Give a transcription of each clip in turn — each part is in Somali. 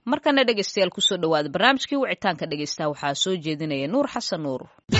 markana dhegeystayaal kusoo dhawaada barnaamijkii wicitaanka dhegeystaha waxaa soo jeedinaya nuur xasan nuur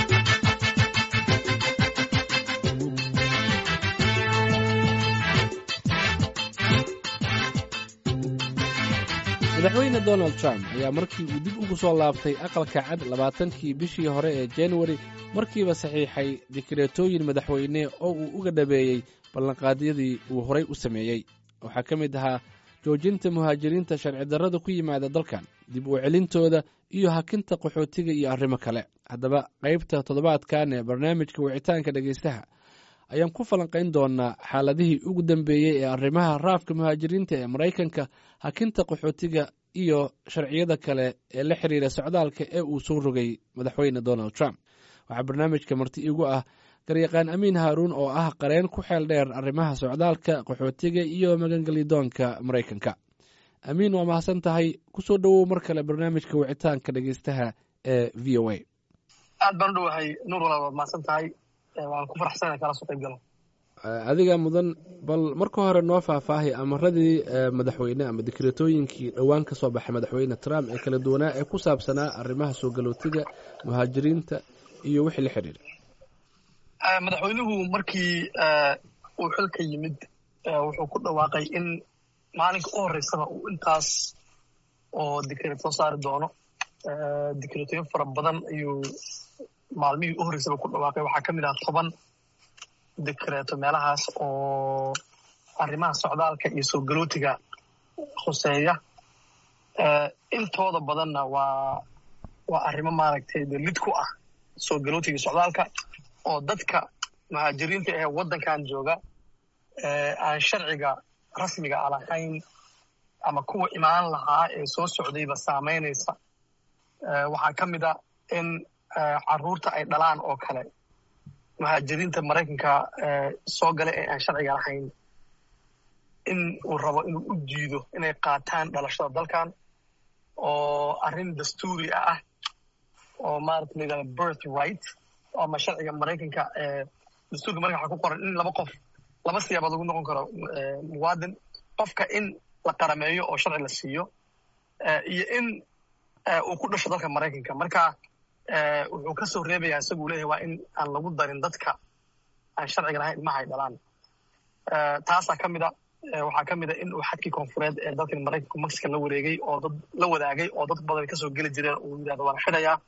madaxweyne donald trump ayaa markii uu dib ugu soo laabtay aqalka cad labaatankii bishii hore ee januari markiiba saxiixay dikreetooyin madaxweyne oo uu uga dhabeeyey ballanqaadyadii uu horay u sameeyey waxaa ka mid ahaa joojinta muhaajiriinta sharci darrada ku yimaada dalkan dib u celintooda iyo hakinta qaxootiga iyo arrimo kale haddaba qaybta toddobaadkan ee barnaamijka wicitaanka dhegaystaha ayaan ku falanqayn doonaa xaaladihii ugu dambeeyey ee arrimaha raafka muhaajiriinta ee maraykanka hakinta qaxootiga iyo sharciyada kale ee la xiriira socdaalka ee uu soo rogay madaxweyne donald trump waxaa barnaamijka marti igu ah garyaqaan amiin haaruun oo ah qareen ku xeel dheer arrimaha socdaalka qaxootiga iyo magangelidoonka maraykanka amiin waa mahadsan tahay kusoo dhowow mar kale barnaamijka wicitaanka dhegeystaha ee v o a aad baan u dhowahay nuur walaal waad mahadsan tahay waan ku faraxsana kala soo qayb galo adiga mudan bal marka hore noo faahfaahay amaradii madaxweyne ama dikreetooyinkii dhowaan ka soo baxay madaxweyne trump ee kala duwanaa ee ku saabsanaa arrimaha soo galootiga muhaajiriinta iyo wixii la xidhiira madaxweynuhu markii uu xilka yimid wuxuu ku dhawaaqay in maalinka u horeysaba uu intaas oo dikreet soo saari doono dikreetooyin fara badan ayuu maalmihii u horreysaba ku dhawaaqay waxaa ka mid ah toban dikreeto meelahaas oo arrimaha socdaalka iyo soo galootiga khuseeya intooda badanna waa waa arrimo maaragtay de lid ku ah soo galootiga socdaalka oo dadka muhaajiriinta ee waddankan jooga aan sharciga rasmiga a lahayn ama kuwa imaan lahaa ee soo socdayba saamaynaysa waxaa ka mid a in carruurta ay dhalaan oo kale muhaajiriinta maraykanka soo gala ee aan sharciga lahayn in uu rabo inuu u jiido inay qaataan dhalashada dalkan oo arrin dastuuri ah oo maarata la yidhahda birth right ama sharciga maraykanka dastuurka maraykanka waxaa ku qoran in laba qof laba siyaabood lagu noqon karo muwaadin qofka in la qarameeyo oo sharci la siiyo iyo in uu ku dhasho dalka maraykanka marka wuxuu ka soo reebayaa isaguu leeyahay waa in aan lagu darin dadka aan sharciga lahayn ilmaha ay dhalaan taasaa ka mid a waxaa ka mid a in uu xadkii koonfureed ee dalkan maraykanku mexican la wareegay oo dad la wadaagay oo dad badan kasoo geli jireen uu yidhahdo waan xidhayaa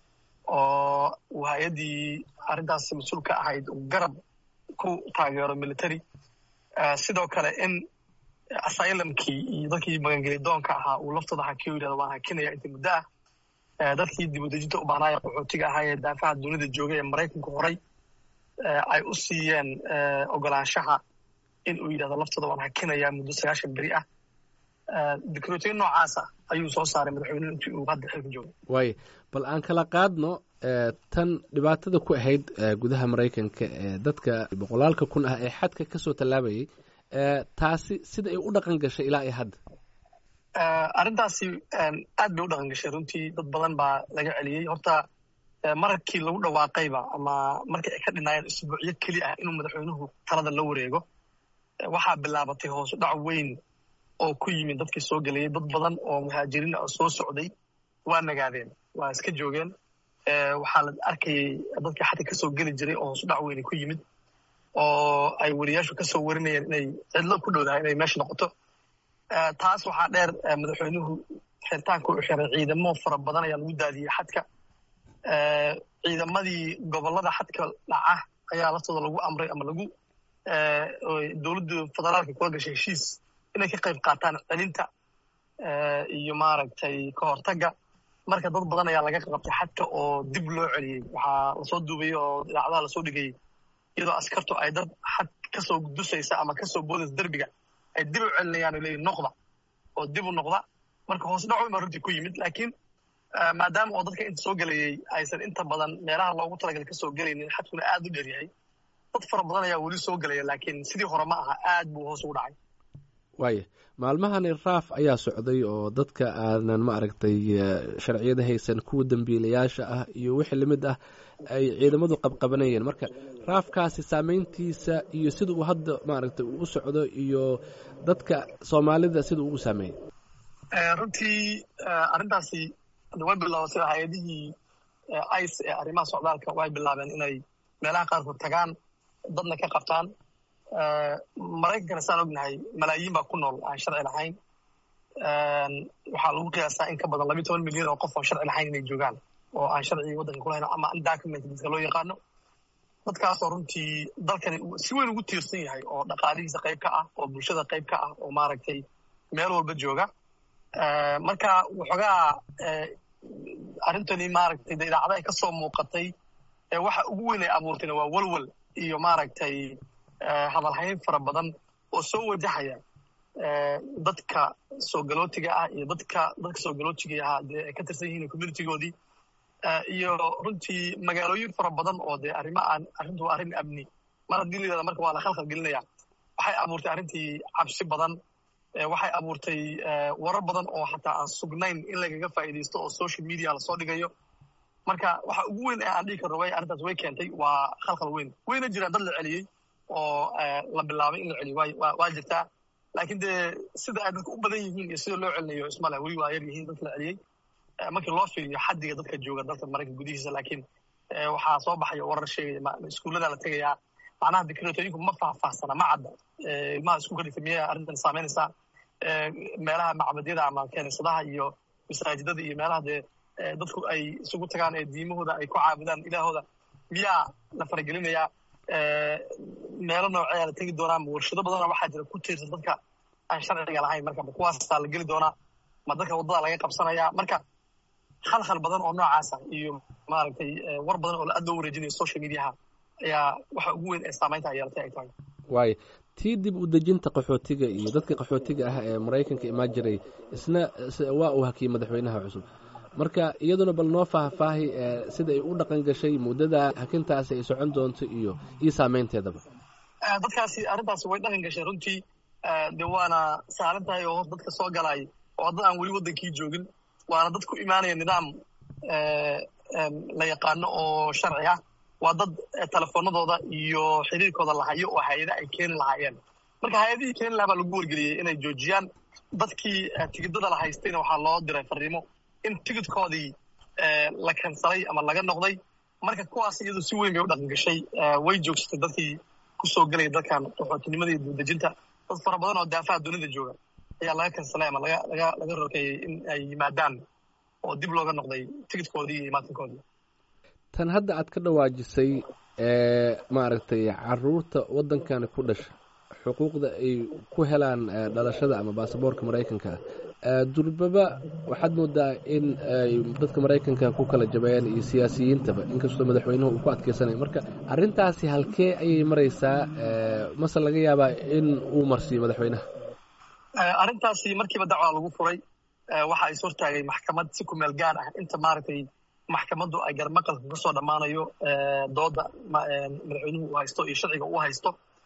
oo uu hay-addii arrintaas mas-uul ka ahayd uu garab ku taageero military sidoo kale in asylamkii iyo dadkii magangelidoonka ahaa uu laftooda hakiyo yidhahdo waan hakinaya inta muddo ah dadkii dibudejinta u baahnaaya qaxootiga ahaa ee daafaha dunida joogay ee maraykanku horay ay u siiyeen ogolaanshaha in uu yidhahdo laftooda waan hakinayaa muddo sagaashan beri ah dikreetoyin noocaasa ayuu soo saaray madaxweynuhu intii uu hadda xilka joogo waaya bal aan kala qaadno tan dhibaatada ku ahayd gudaha maraykanka ee dadka boqolaalka kun ah ee xadka kasoo tallaabayay taasi sida ay u dhaqan gashay ilaa iyo hadda arrintaasi aad bay u dhaqan gashay runtii dad badan baa laga celiyey horta markii lagu dhawaaqayba ama markii ay ka dhinaayeen isbuucyo keli ah inuu madaxweynuhu talada la wareego waxaa bilaabatay hoosu dhac weyn oo ku yimid dadkii soo gelayay dad badan oo muhaajiriin ah soo socday waa nagaadeen waa iska joogeen waxaa la arkayay dadkii xadka kasoo geli jiray oo hoosu dhac weyni ku yimid oo ay weriyaashu kasoo warinayeen inay cidlo ku dhowdahay inay meesha noqoto taas waxaa dheer madaxweynuhu xiritaanka u xiray ciidamo fara badan ayaa lagu daadiyey xadka ciidamadii gobolada xadka dhaca ayaa laftooda lagu amray ama lagu dowladda federaalka kula gashay heshiis inay ka qayb qaataan celinta iyo maaragtay ka hortagga marka dad badan ayaa laga qabtay xadka oo dib loo celiyey waxaa lasoo duubayey oo idaacadaha lasoo dhigayey iyadoo askartu ay dad xad kasoo dusaysa ama kasoo boodaysa derbiga ay dib u celinayaan o leeyihin noqda oo dib u noqda marka hoos dhac weyn baa runtii ku yimid laakiin maadaama oo dadka inta soo gelayay aysan inta badan meelaha loogu talagalay kasoo gelaynin xadkuna aad u dheer yahay dad fara badan ayaa weli soo gelaya laakiin sidii hore ma aha aad buu hoos ugu dhacay waaya maalmahani raaf ayaa socday oo dadka aanan ma aragtay sharciyada haysan kuwa dembiilayaasha ah iyo wixii lamid ah ay ciidamadu qabqabanayeen marka raafkaasi saameyntiisa iyo sida uu hadda maaragtay uu u socdo iyo dadka soomaalida sida uu u saameeyey runtii arrintaasi way bilaabatay hay-adihii ice ee arrimaha socdaalka way bilaabeen inay meelaha qaarkood tagaan dadna ka qabtaan maraykankana saan ognahay malaayiin baa ku nool aan sharci lahayn waxaa lagu qiyaasaa in ka badan labiyi toban milyan oo qof oo sharci lahayn inay joogaan oo aan sharcigi waddanka kulahayn ama undocument dadka loo yaqaano dadkaasoo runtii dalkani si weyn ugu tiirsan yahay oo dhaqaalihiisa qayb ka ah oo bulshada qayb ka ah oo maaragtay meel walba jooga marka waxoogaa arrintani maaragtay de idaacada ay ka soo muuqatay waxa ugu weyn ay abuurtayna waa walwal iyo maaragtay hadalhayn fara badan oo soo wajahaya dadka soo galootiga ah iyo dadka dadka soo galootiga ahaa dee ay ka tirsan yihiin communitygoodii iyo runtii magaalooyin fara badan oo dee arrima aan arrintu waa arrin amni mar haddii la yidhahda marka waa la khalkhal gelinaya waxay abuurtay arrintii cabsi badan waxay abuurtay warar badan oo xataa aan sugnayn in lagaga faa'iidaysto oo social media lasoo dhigayo marka waxa ugu weyn ee aan dhigi karno way arrintaas way keentay waa khalkhal weyn wayna jiraan dad la celiyey oo la bilaabay in la celiyo waa jirtaa laakiin dee sida ay dadka u badan yihiin iyo sida loo celinayo ismale weli waa yar yihiin dadka la celiyey markii loo fiiriyo xaddiga dadka jooga dalka maraykanka gudihiisa laakiin waxaa soo baxaya warar sheegaya iskuullada la tegayaa macnaha dikreetooyinku ma faahfaahsana ma cadda ilmaha iskuulka dhigta miyay arrintan saameynaysaa meelaha macbadyada ama keenisadaha iyo masaajidada iyo meelaha dee dadku ay isugu tagaan ee diimahooda ay ku caabudaan ilaahooda miyaa la faragelinayaa meelo nooceeyaa la tegi doonaa ma warshado badana waxaa jira ku tiirsan dadka aan sharciga lahayn marka ma kuwaasaa la geli doonaa ma dadka waddada laga qabsanayaa marka khalkhal badan oo noocaasa iyo maaragtay war badan oo aad loo wareejinayo social mediaha ayaa waxa ugu weyn ee saamaynta ay yeelatay ay tahay waayo tii dib u dejinta qaxootiga iyo dadka qaxootiga ah ee maraykanka imaan jiray isna waa uu hakiyey madaxweynaha cusub marka iyaduna bal noo faahfaahi sida ay u dhaqan gashay muddada hakintaasi ay socon doonto iyo iyo saameynteedaba dadkaasi arrintaasi way dhaqan gashay runtii de waana saaran tahay oo hor dadka soo galay oo dad aan weli waddankii joogin waana dad ku imaanaya nidaam la yaqaano oo sharci ah waa dad telefoonadooda iyo xiriirkooda lahayo oo hay-ada ay keeni lahaayeen marka hay-adihii keeni lahaa baa lagu wargeliyey inay joojiyaan dadkii tigidada la haystayna waxaa loo diray fariimo in tigidkoodii la kansalay ama laga noqday marka kuwaas iyadu si weyn bay u dhaqan gashay way joogsatay dadkii kusoo gelaya dalkan qaxootinimada iyo dibdejinta dad fara badan oo daafaha dunida jooga ayaa laga kansalay ama laga laga laga rokeeyey in ay yimaadaan oo dib looga noqday tigidkoodii iyo imaatinkoodii tan hadda aad ka dhawaajisay ee maaragtay caruurta waddankani ku dhasha xuquuqda ay ku helaan dhalashada ama baasaboorka maraykanka ah durbaba waxaad moodaa in ay dadka maraykanka ku kala jabeeyaan iyo siyaasiyiintaba inkastoo madaxweynuhu uu ku adkeysanaya marka arrintaasi halkee ayay maraysaa mase laga yaabaa in uu marsiiyo madaxweynaha arrintaasi markiiba dacwaa lagu furay waxa is hortaagay maxkamad si kumeel gaar ah inta maaragtay maxkamaddu ay garmaqalka ka soo dhammaanayo dooda madaxweynuhu uu haysto iyo sharciga uu haysto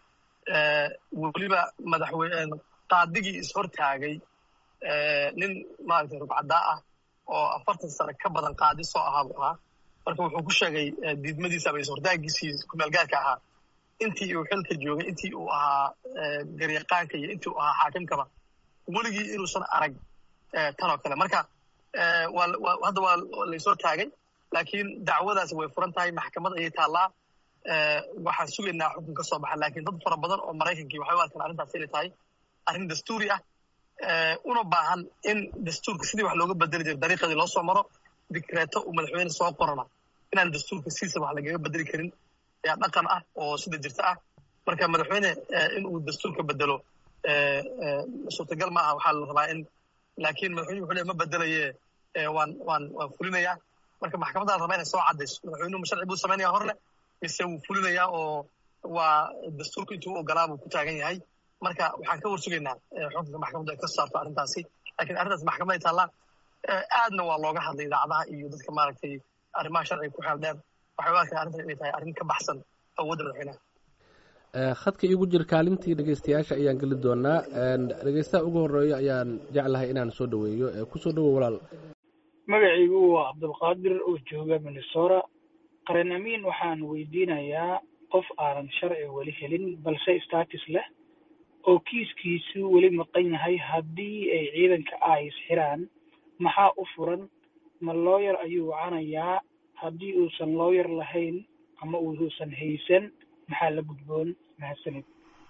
weliba madaxweyne qaadigii is hortaagay nin maaragtay rugcaddaa ah oo afartan sane ka badan qaadi soo ahaa buu ahaa marka wuxuu ku sheegay diidmadiisa ama ishortaagiisii kumeel gaarka ahaa intii uu xilka joogay intii uu ahaa garyaqaanka iyo intii uu ahaa xaakimkaba weligii inuusan arag tan oo kale marka hadda waa laysoo taagay laakiin dacwadaasi way furan tahay maxkamad ayay taallaa waxaan sugaynaa xukun ka soo baxa lakiin dad fara badan oo maraykankii waxay u arkaan arrintaas inay tahay arrin dastuuri ah una baahan in dastuurka sidii wax looga bedeli jiray dariiqadii loo soo maro dikreeto uu madaxweyne soo qorana inaan dastuurka siisa wax lagaga bedeli karin ayaa dhaqan ah oo sida jirta ah marka madaxweyne in uu dastuurka bedelo suurtagal ma aha waxaa la rabaa in laakiin madaxweynuhu wuxuu leey ma bedelaye waan waan waan fulinayaa marka maxkamaddaa raba inay soo caddayso madaxweynuhu ma sharci buu samaynaya hor leh mise wuu fulinayaa oo waa dastuurka intuu u ogolaa buu ku taagan yahay marka waxaan ka warsugaynaa xukunka maxkamaddu ay ka saarto arrintaasi lakiin arrintaas maxkamaday taallaa aadna waa looga hadlay idaacadaha iyo dadka maaragtay arrimaha sharciga ku xeel dheer waxay u arkaan arrintan inay tahay arrin ka baxsan awoodda madaxweynaha khadka iigu jira kaalintii dhegeystayaasha ayaan geli doonaa dhegeystaha ugu horeeyo ayaan jeclahay inaan soo dhaweeyo kusoo dhawow walaal magacaygu waa cabdulqaadir oo jooga minnesota qaran amiin waxaan weydiinayaa qof aanan sharci weli helin balse status leh oo kiiskiisu weli maqan yahay haddii ay ciidanka ice xiraan maxaa u furan ma looyar ayuu wacanayaa haddii uusan looyar lahayn ama uusan haysan maxaa la gudboon mahadsanid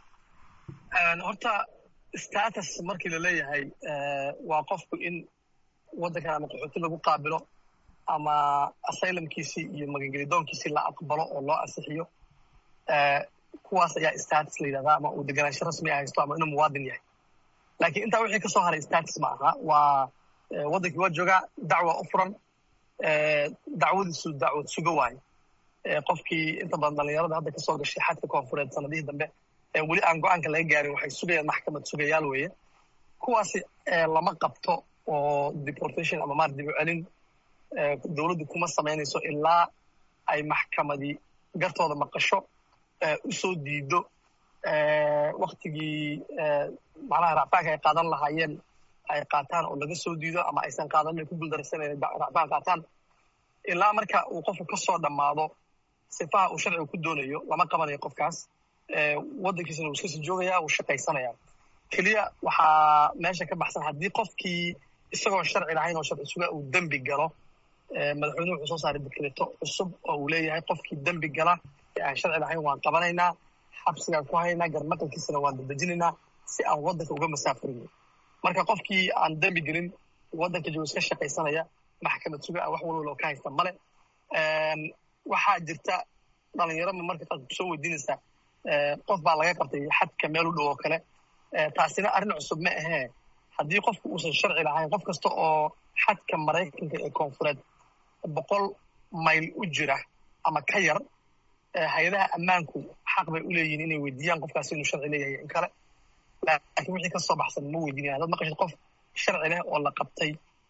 horta status markii la leeyahay waa qofku in waddankan ama qaxooti lagu qaabilo ama asylumkiisii iyo magangelidoonkiisii la aqbalo oo loo ansixiyo kuwaas ayaa status la yidhahdaa ama uu deganaansho rasmi a haysto ama inuu muwaadin yahay laakiin intaa wixii ka soo haray status ma aha waa waddankii waa joogaa dacwa u furan dacwadiisu dacwad sugo waayo qofkii inta badan dhallinyarada hadda kasoo gashay xadka koonfureed sanadihii dambe weli aan go-aanka laga gaarin waxay sugayaan maxkamad sugayaal weeye kuwaasi lama qabto oo deportation ama maar dib u celin dowladdu kuma samaynayso ilaa ay maxkamadii gartooda maqasho u soo diido waktigii macnaha racfaanka ay qaadan lahaayeen ay qaataan oo laga soo diido ama aysan qaadan ay ku guuldaraysan racfaan qaataan ilaa marka uu qofku ka soo dhammaado sifaha uu sharciga ku doonayo lama qabanayo qofkaas waddankiisana wuu iska sii joogaya wuu shaqaysanaya keliya waxaa meesha ka baxsan haddii qofkii isagoo sharci lahayn oo sharci suga uu dembi galo madaxweynuhu wuxuu soo saaray dekreto cusub oo uu leeyahay qofkii dembi gala ee aan sharci lahayn waan qabanaynaa xabsigaan ku haynaa garmaqalkiisana waan dadejinaynaa si aan waddanka uga masaafurin marka qofkii aan dembi gelin waddanka joogo iska shaqaysanaya maxkamad suga ah wax walwal oo ka haysta male waxaa jirta dhalinyarama marka qaad kusoo weydiinaysaa qof baa laga qabtay xadka meel u dhow oo kale taasina arrin cusub ma ahee haddii qofku uusan sharci lahayn qof kasta oo xadka maraykanka ee koonfureed boqol mayl u jira ama ka yar hay-adaha ammaanku xaq bay u leeyihin inay weydiiyaan qofkaasi inuu sharci leeyahay in kale laakiin wixii ka soo baxsan ma weydiinayan dad maqashid qof sharci leh oo la qabtay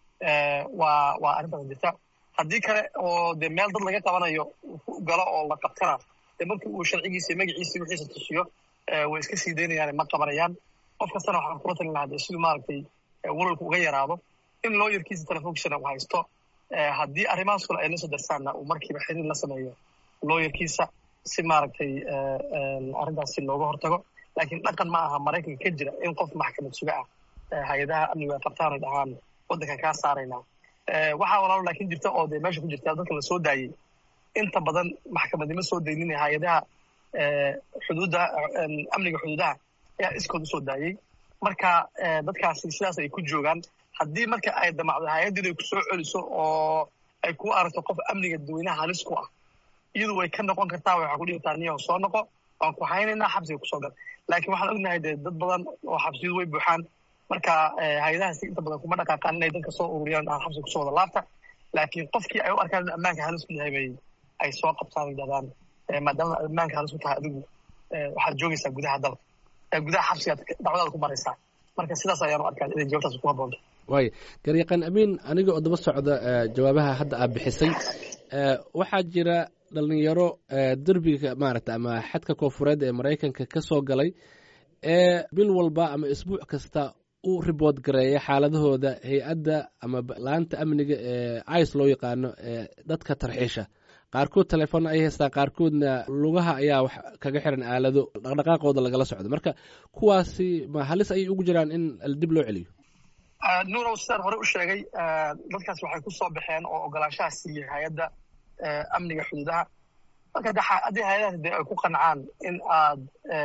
waa waa arrintaas jirta haddii kale oo dee meel dad laga qabanayo galo oo la qabtana dee markii uu sharcigiisa magaciisa wixiisa tusiyo way iska sii daynayaan ma qabanayaan qof kastana waxaan kula talin lahaa dee siduu maaragtay walwalku uga yaraado in looyarkiisa telefonkisana uu haysto haddii arrimahaas kale ay la soo darsaanna uu markiiba xiriir la sameeyo looyarkiisa si maaragtay arrintaasi looga hortago laakiin dhaqan ma aha maraykanka ka jira in qof maxkamad suga ah hay-adaha amnigu ay qabtaan ay dhahaan waddankan kaa saaraynaa waxaa walaalo laakiin jirta oo dee meesha ku jirta dadka la soo daayey inta badan maxkamadnimo soo daynina hay-adaha xuduudda amniga xuduudaha ayaa iskood usoo daayey marka dadkaasi sidaas ay ku joogaan haddii marka ay damacdo hay-addiid ay ku soo celiso oo ay ku aragto qof amniga dadweynaha halis ku ah iyadu way ka noqon kartaa waxaa ku dhihi kartaa niyaho soo noqo waan ku haynaynaa xabsiga kusoo gal laakiin waxaan ognahay dee dad badan oo xabsiyadu way buuxaan marka hay-adahaasi inta badan kuma dhaqaaqaan inay dadka soo ururiyaan aan xabsiga kusoo wada laabta laakiin qofkii ay u arkaan in ammaanka halis ku yahay bay ay soo qabtaan yidhahdaan maadaama ammaanka halis ku tahay adigu waxaad joogaysaa gudaha dalka gudaha xabsigaad dacwadaada ku maraysaa marka sidaas ayaan u arkaa inay jawaabtaas ku haboonto waaya garyaqaan amiin aniga oo daba socda jawaabaha hadda aad bixisay waxaa jira dhalinyaro derbiga maaragta ama xadka koonfureed ee maraykanka ka soo galay ee bil walba ama isbuuc kasta u ribood gareeya xaaladahooda hay-adda ama la-anta amniga ee ice loo yaqaano ee dadka tarxiisha qaarkood telefoonna ay haystaan qaarkoodna lugaha ayaa wax kaga xiran aalado dhaqdhaqaaqooda lagala socdo marka kuwaasi ma halis ayay ugu jiraan in dib loo celiyo nuurow sidaan hore u sheegay dadkaas waxay ku soo baxeen oo ogolaanshaha siiyey hay-adda amniga xuduudaha marka haddii hay-adahaas dee ay ku qancaan in aad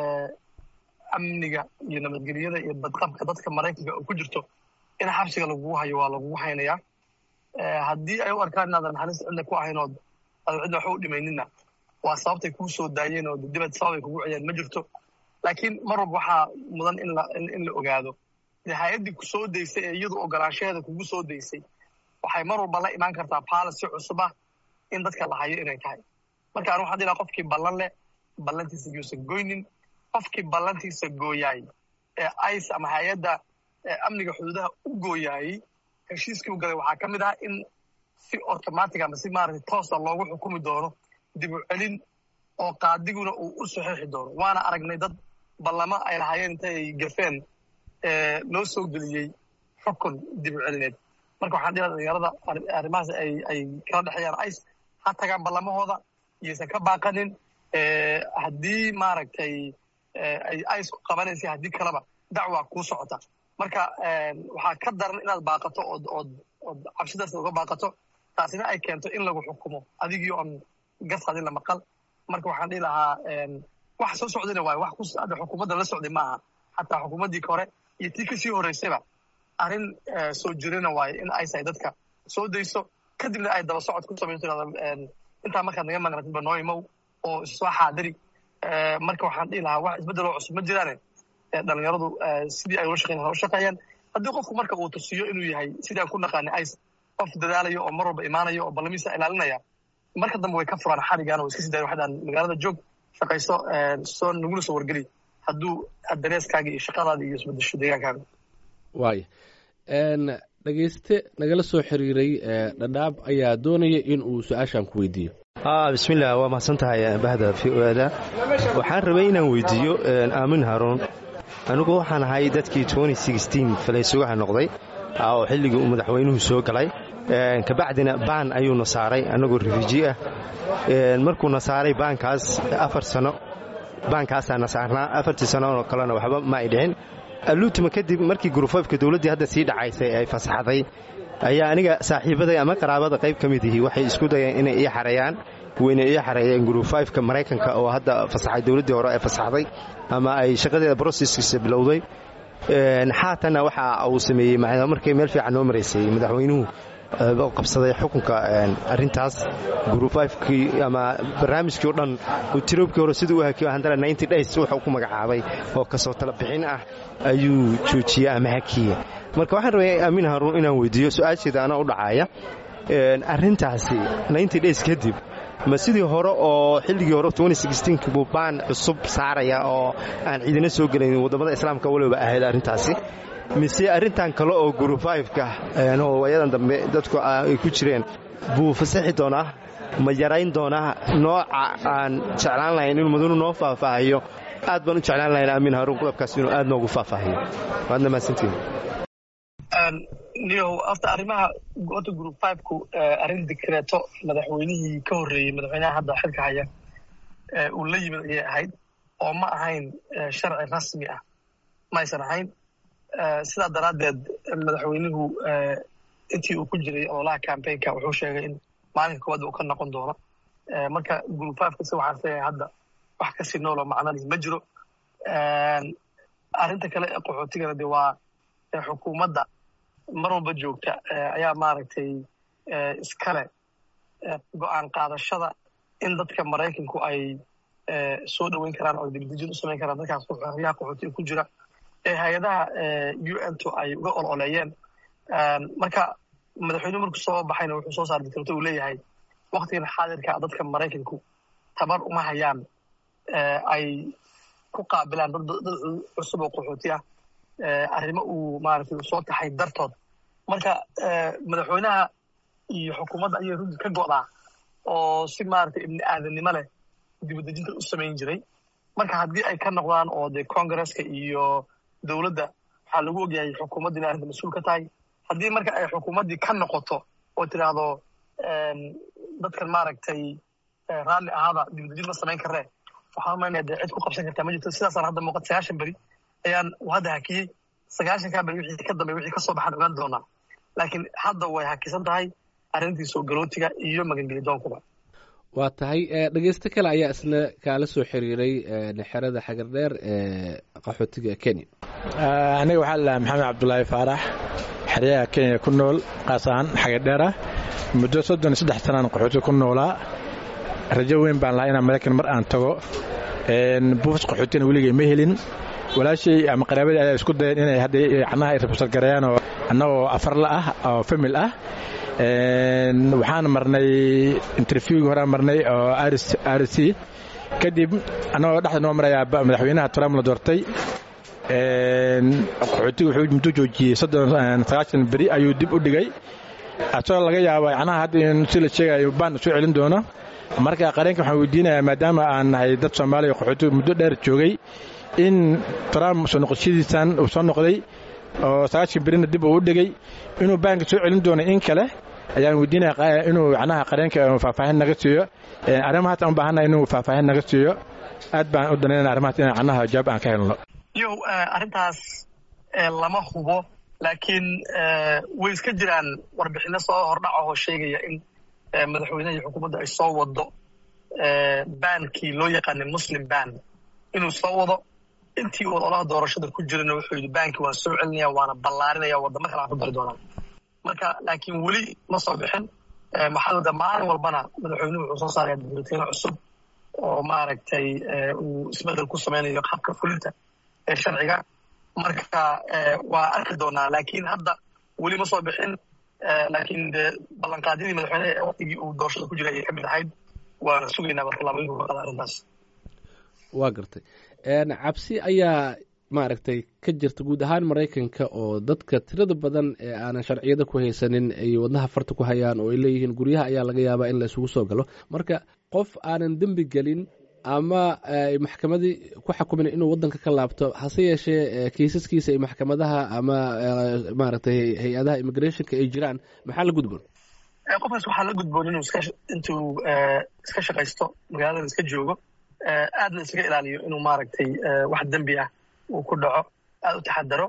amniga iyo nabadgelyada iyo badqabka dadka maraykanka oo ku jirto in xabsiga lagugu hayo waa lagugu haynayaa haddii ay u arkaan inaadan halis cidna ku ahayn ood aadan cidna waxba u dhimaynina waa sababtay kuu soo daayeen oo dibad sababay kugu ciyeen ma jirto laakiin mar walba waxaa mudan in la in la ogaado dee hay-addii ku soo daysay ee iyadu ogolaanshaheeda kugu soo daysay waxay mar walba la imaan kartaa policy cusub ah in dadka la hayo inay tahay marka anu waxaan dhilaha qofkii ballan leh ballantiisa yuusan goynin qofkii ballantiisa gooyaay ee ice ama hay-adda amniga xuduudaha u gooyaayey heshiiskii u galay waxaa ka mid ah in si automatic ama si maaragtay toosa loogu xukumi doono dib u celin oo qaadiguna uu u saxiixi doono waana aragnay dad ballamo ay lahaayeen intay gafeen loo soo geliyey xukun dib u celineed marka waxaan dhilaha dhalinyarada arrimahaas ay ay kala dhexeeyaan ice ha tagaan ballamahooda iyaysan ka baaqanin haddii maaragtay ay isku qabanaysa haddii kaleba dacwaa kuu socota marka waxaa ka daran inaad baaqato ood ood ood cabsidaas uga baaqato taasina ay keento in lagu xukumo adigii oon gasadin la maqal marka waxaan dhihi lahaa wax soo socdayna waayo wax hadda xukuumadda la socday ma aha xataa xukuumaddii hore iyo tii kasii horreysayba arrin soo jirina waayo in ay tahay dadka soo dayso kadibna ay daba socod ku samayso intaa markaad naga maqnatidba noo imow oo soo xaadiri marka waxaan dhihi lahaa wax isbeddeloo cusub ma jiraane dhalinyaradu sidii ay ula shaqeyn ula shaqeeyaan haddii qofku marka uu tusiyo inuu yahay sidii aan ku naqaanay ice qof dadaalayo oo mar walba imaanayo oo ballamiisa ilaalinaya marka dambe way ka furaan xarigaan oo iska sii dayan waxdaan magaalada joog shaqayso soo nagula soo wargeli hadduu dareeskaaga iyo shaqadaada iyo isbedesho deegaankaaga waaya dhegeyste nagala soo xiriiray dhadhaab ayaa doonaya in uu su-aashan ku weydiiyo bismillaah waa mahadsan tahay bahda v o da waxaan rabay inaan weydiiyo aamin haruun anigu waxaan ahay dadkii falaysugaha noqday oo xilligii uu madaxweynuhu soo galay kabacdina baan ayuuna saaray annagoo rifuji ah markuuna saaray baankaas afar sano baankaasaana saarnaa afartii sanoo kalena waxba ma ay dhicin alluutima kadib markii gurufafka dowladdii hadda sii dhacaysay ay fasaxday ayaa aniga saaxiibaday ama qaraabada qayb ka mid ihi waxay isku dayeen inay ii xareeyaan wayna ii xareeyeen gurufafka maraykanka oo hadda fasaxay dowladdii hore ee fasaxday ama ay shaqadeeda broseskiisa bilowday xaatanna waxa uu sameeyey markay meel fiican noo maraysay madaxweynuhu qabsaday xukunka arintaas gurufafkii ama barnaamijkii o dhan tiroobkii hore siduu u hakiyo handala ninety days wuxuu ku magacaabay oo kasoo tala bixin ah ayuu joojiyey ama hakiye marka waxaan rabay amiin haruun inaan weydiiyo su-aasheeda anaa u dhacaaya arrintaasi ninety days kadib ma sidii hore oo xilligii hore buu baan cusub saaraya oo aan ciidina soo gelayn waddamada islaamka waliba ahayd arrintaasi mise arrintan kale oo gurufayfka oo wayadan dambe dadku ay ku jireen buu fasaxi doonaa ma yarayn doonaa nooca aan jeclaan lahayn inuu madanu noo faahfaahiyo aad baan u jeclaan lahayn amiin haruun qodobkaas inuu aad noogu faahfaahiyo waadna mahadsantiin niyow afta arrimaha horta group fiveku arrin dikreeto madaxweynihii ka horreeyey madaxweynaha hadda xilka haya uu la yimid ayay ahayd oo ma ahayn sharci rasmi ah ma aysan ahayn sidaa daraaddeed madaxweynuhu intii uu ku jiray ololaha cambaynka wuxuu sheegay in maalinka koowaad uu ka noqon doono marka group fiveka si waxaan leeyahay hadda wax kasii nooloo macnadii ma jiro arrinta kale ee qaxootigana de waa xukuumadda mar walba joogta ayaa maaragtay iskale go-aan qaadashada in dadka maraykanku ay soo dhoweyn karaan oo dibdejin u samayn karaan dadkaas xoryaha qaxootiga ku jira ee hay-adaha u n to ay uga ololeeyeen marka madaxweynuhu markuu soo baxayna wuxuu soo saar dikrto uu leeyahay waktigan xaadirka dadka maraykanku tabar uma hayaan ay ku qaabilaan dad cusub oo qaxooti ah arrimo uu maaragtay uu soo taxay dartood marka madaxweynaha iyo xukuumadda ayay runtii ka go'daa oo si maaragtay ibni aadannimo leh dibadejinta u samayn jiray marka haddii ay ka noqdaan oo dee congresska iyo dowladda waxaa lagu ogyahay xukuumadda inay arrinta mas-uul ka tahay haddii marka ay xukuumaddii ka noqoto oo tidhaahdo dadkan maaragtay raalli ahaada dibadejin ma samayn karree waxaan umaynaya dee cid ku qabsan kartaa ma jirto sidaasaan hadda muuqata sagaashan beri ayaan hadda hakiyey sagaashankaa beri wixii ka dambe wixii kasoo baxaan ogaan doonaa laakiin hadda way hakisan tahay arrintii soo galootiga iyo magangelidoonkuba waa tahay dhegeysto kale ayaa isna kaala soo xiriiray xerada xagardheer ee qaxootiga kenya aniga waxaa la maxamed cabdulaahi faarax xeryaha kenya ku nool qaas ahaan xagardheer ah muddo soddon iyo saddex sanaan qaxootiga ku noolaa rajo weyn baan lahaa inaan maraykan mar aan tago buufs qaxootina weligay ma helin walaashay ama qaraabadii ayaa isku dayeen inay hadda canaha ay rabsargareeyaan oo annagoo afarla ah oo famil ah waxaan marnay interviewgii horaan marnay oo r c kadib annagoo dhexda noo marayaa madaxweynaha trump la doortay qaxootiga wuxuu muddo joojiyey sagaashan beri ayuu dib u dhigay asagoo laga yaaba canaha hadda in si la sheegayo baan soo celin doono marka qareenka waxaan weydiinayaa maadaama aan nahay dad soomaaliya qaxootiga muddo dheer joogay in trump soo noqoshadiisan uu soo noqday oo sagaashan berina dib uu u dhigay inuu baanka soo celin doono in kale ayaan weydiinaya inuu macnaha qareenka faahfaahin naga siiyo arrimahaas aan u baahannahay inuu faahfaahin naga siiyo aad baan u danaynana arrimahaas inaan cannaha jawaab aan ka helno yow arrintaas lama hubo laakiin way iska jiraan warbixino soo hordhac ahoo sheegaya in madaxweynaha iyo xukuumadda ay soo wado bankii loo yaqaanay muslim ban inuu soo wado intii uu olaha doorashada ku jirana wuxuu yidhi banki waan soo celinaya waana ballaarinaya waddamo kale aan ku dari doonaa marka laakiin weli ma soo bixin maxaa wada maalin walbana madaxweynuhu wuxuu soo saaraya dibulatiino cusub oo maaragtay uu isbedel ku samaynayo qaabka fulinta ee sharciga marka waa arki doonaa laakiin hadda weli ma soo bixin laakiin de ballanqaadyadii madaxweyneha ee waktigii uu doorashada ku jiray ayay ka mid ahayd waana sugaynaa barlaamaynku ka qada arrintaas waa gartay cabsi ayaa maaragtay ka jirta guud ahaan maraykanka oo dadka tirada badan ee aanan sharciyada ku haysanin ay wadnaha farta ku hayaan oo ay leeyihiin guryaha ayaa laga yaabaa in la isugu soo galo marka qof aanan dembi gelin ama maxkamadii ku xukumin inuu wadanka ka laabto hase yeeshee kiisaskiisa ay maxkamadaha ama maaragtay hay-adaha immigrationka ay jiraan maxaa la gudboon qofkaas waxaa la gudboon inuu intuu iska shaqaysto magaaladan iska joogo aadna iskaga ilaaliyo inuu maaragtay wax dembi ah uu ku dhaco aad u taxadaro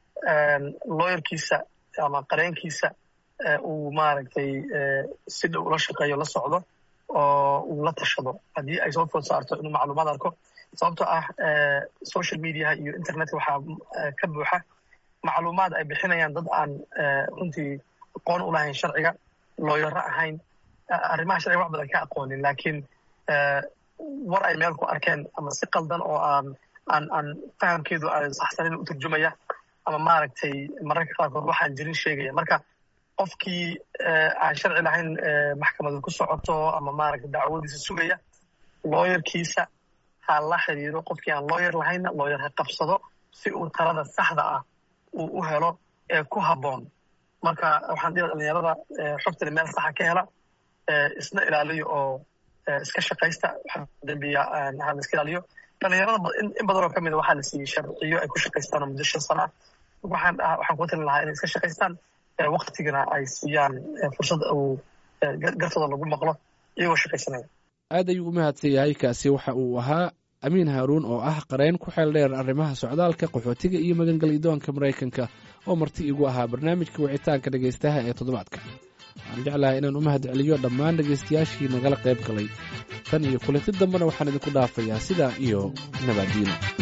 looyarkiisa ama qareenkiisa uu maaragtay si dhow ula shaqeeyo la socdo oo uu la tashado haddii ay soo food saarto inuu macluumaad arko sababtoo ah social mediaha iyo internetka waxaa ka buuxa macluumaad ay bixinayaan dad aan runtii aqoon u lahayn sharciga looyaro ahayn arrimaha sharciga wax badan ka aqoonin laakiin war ay meel ku arkeen ama si qaldan oo aan aan aan fahamkeedu aan saxsanin u turjumaya ama maaragtay mararka qaarkood waxaan jirin sheegaya marka qofkii aan sharci lahayn maxkamada ku socoto ama maaragtay dacwadiisa sugaya looyarkiisa ha la xiriiro qofkii aan looyar lahaynna looyar ha qabsado si uu talada saxda ah uu u helo ee ku habboon marka waxaan dhihi dhalinyarada xogtani meel saxa ka hela isna ilaaliyo oo iska shaqaysta waxa dembiya ha la iska ilaaliyo dhalinyarada in badan oo ka mida waxaa la siiyey sharciyo ay ku shaqaystaan oo muddo shan sana ah waxaan waxaan kuga talin lahaa inay iska shaqaystaan waktigana ay siiyaan fursad uu gartooda lagu maqlo iyagoo shaqaysanaya aad ayuu u mahadsan yahay kaasi waxa uu ahaa amiin haaruun oo ah qareen ku xeel dheer arrimaha socdaalka qaxootiga iyo magangalyadoonka maraykanka oo marti igu ahaa barnaamijka wicitaanka dhegaystaha ee toddobaadka waxaan jeclahay inaan u mahad celiyo dhammaan dhegaystayaashii nagala qayb galay tan iyo kulanti dambena waxaan idinku dhaafayaa sidaa iyo nabaddiino